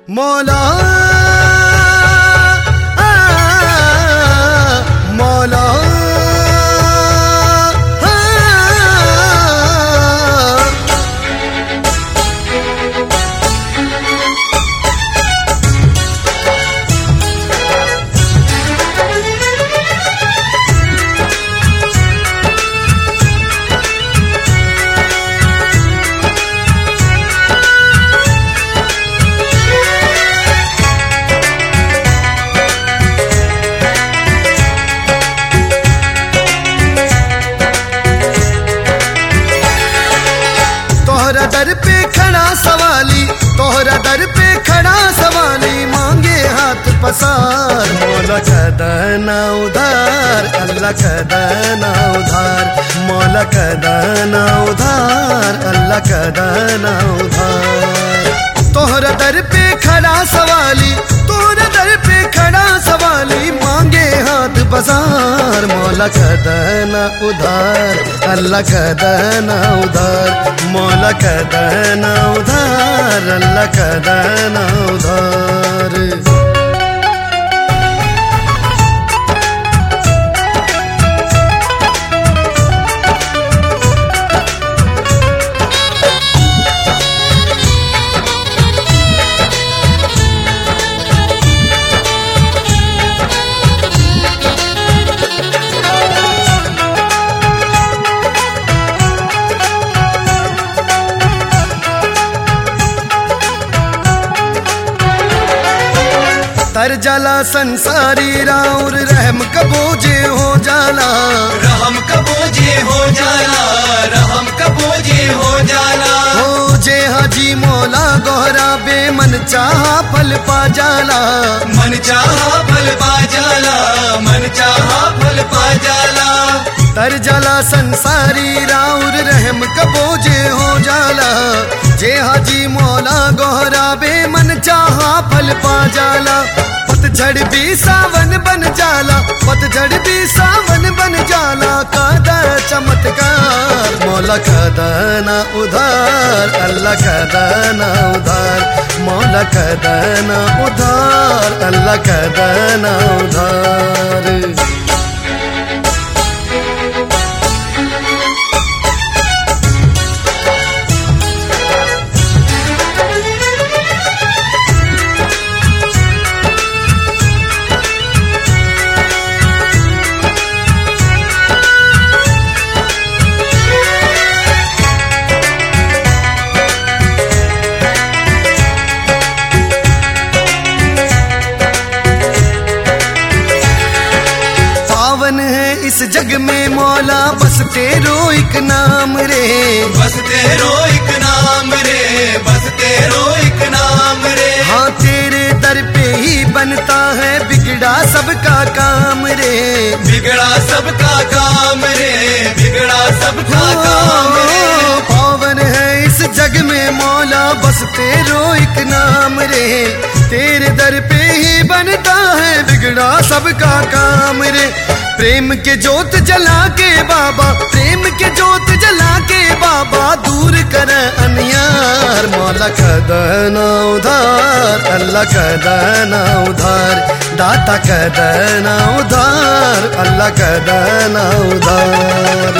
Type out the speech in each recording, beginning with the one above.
मौला आ, मौला आ, तोहरा दर पे खड़ा सवाली तोहरा दर पे खड़ा सवाली मांगे हाथ पसार मौला कदना उधार अल्लाह कदना उधार मौला कदना उधार अल्लाह कदना उधार तोहरा दर पे खड़ा सवाली तोहरा दर पे खड़ा सवाली मांगे हाथ बाजार मौला कदना उधार अल्लाह कदना उधार मौला कदना उधार अल्लाह कदना उधार तर जाला संसारी राउर रहम कबूजे हो जाला रहम कबूजे हो जाला रहम कबूजे हो जाला हो जे हाजी मौला गोहरा बेमन चाहा फल पा जाला मन चाहा फल पा जाला मन चाहा फल पा जाला तर जाला संसारी राउर रहम कबोजे हो जाला जे हाजी मौला गोहरा बेमन चाहा फल पा जाला पतझड़ भी सावन बन जाला पतझड़ भी सावन बन जाला कादा चमत्कार मौला कदना उधार अल्लाह कदना उधार मौला कदना उधार अल्लाह कदना उधार पावन है इस जग में मौला बस तेरो एक नाम रे बस तेरो एक नाम रे बस तेरो एक नाम रे हाँ तेरे दर पे ही बनता है बिगड़ा सबका काम रे बिगड़ा सबका काम रे बिगड़ा सबका काम रे ओ, पावन है इस जग में मौला बस तेरो एक नाम रे तेरे दर पे ही बनता है बिगड़ा सबका काम रे प्रेम के जोत जला के बाबा प्रेम के जोत जला के बाबा दूर कर अनियार मौला कदना उधार अल्लाह कदना उधार दाता कदना उधार अल्लाह कदना उधार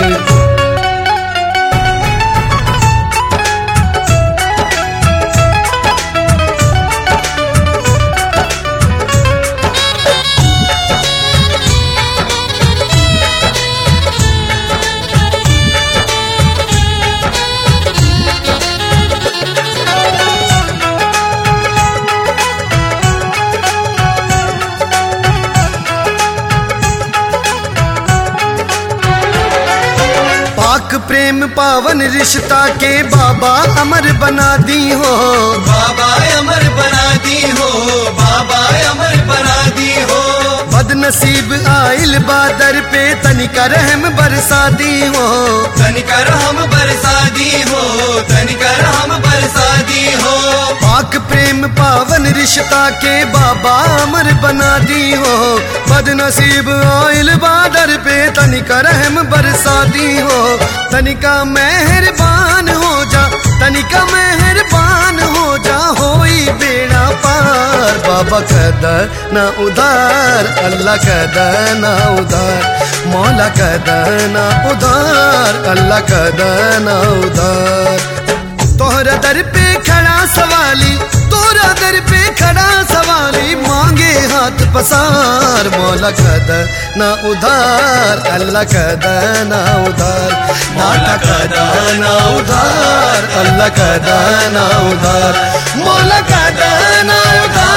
पाक प्रेम पावन रिश्ता के बाबा अमर बना दी हो बाबा अमर बना दी हो बाबा अमर बना दी हो बदनसीब आइल बादर पे तनिका रहम बरसा दी हो तनिकर हम बरसा दी हो तनिकर हम बरसा दी हो पाक प्रेम पावन रिश्ता के बाबा अमर बना दी हो बदनसीब आइल बादर पे तनिका रहम बरसा दी हो तनिका मेहरबान हो जा तनिका मेहरबान हो जा होई बेड़ा पार बाबा कदा ना उधार अल्लाह कदा ना उधार मौला कदा ना उधार अल्लाह कदा ना उधार तोहरा दर पे खड़ा सवाली तोरा दर पे खड़ा सवाली मांगे हाथ पसार मौला कदा ना उधार अल्लाह कदा ना उधार मौला कदा ना उधार अल्लाह कदा ना उधार मौला कदा ना उधार